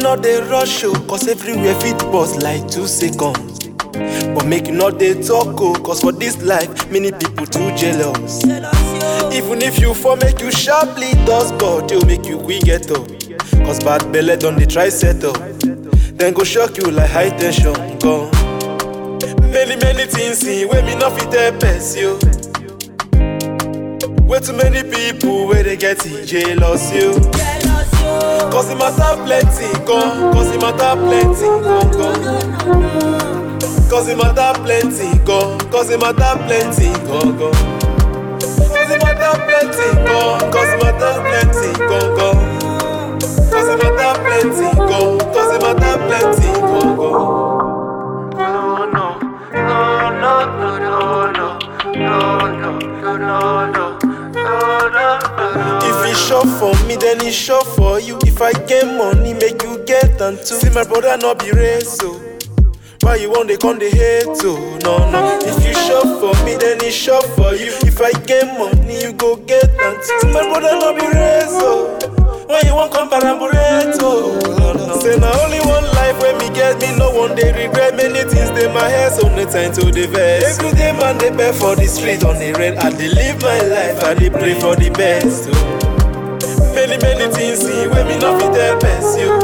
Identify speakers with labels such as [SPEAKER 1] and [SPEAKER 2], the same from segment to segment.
[SPEAKER 1] no dey rush o, cause everywhere fit pause like two seconds. But make you no dey talk o, cause for this life, many people too jealous. Even if you fall, make you sharply dust body, o make you quick get up. Cause bad belle don dey try settle. Then go shock you like high tension gone. Many many things in wey me no fit tell person yo. Way too many people wey dey get it jealous yo. Cause the matter plenty gone, cause the matter plenty gone gone. Cause the matter plenty gone, cause the matter plenty gone gone. Cause the matter plenty gone, cause the matter plenty gone gone. Cause the matter plenty gone, cause the matter plenty gone gone.
[SPEAKER 2] No, no, no, no, no, no, no, no, no, no, no, no, no, no.
[SPEAKER 1] If e sure for me, then e sure for you. If I get money, make you get am too. See my brother no be race o. Why you wan dey come dey hate o? No no. If you sure for me, then e sure for you. If I get money, you go get am too. See my brother no be race o. Why you wan come parabolate o? No no. Say na only one life wey me get, me no one dey regret. Many things dey my head, so no time to dey vex. Every day man dey beg for the street on the red. I dey live my life, I dey pray for the best. o. Many many things in wey me no fit tell person yo.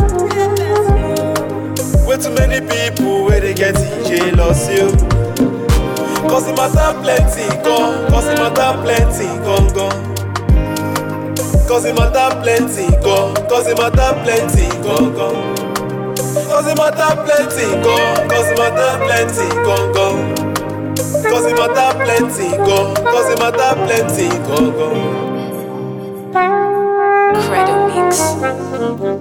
[SPEAKER 1] Way too many people wey dey get it jealous yo. Cause the matter plenty gone, cause the matter plenty gone gone. Cause the matter plenty gone, cause the matter plenty gone gone. Cause the matter plenty gone, cause the matter plenty gone gone. Cause the matter plenty gone, cause the matter plenty gone gone.
[SPEAKER 3] Credo Mix.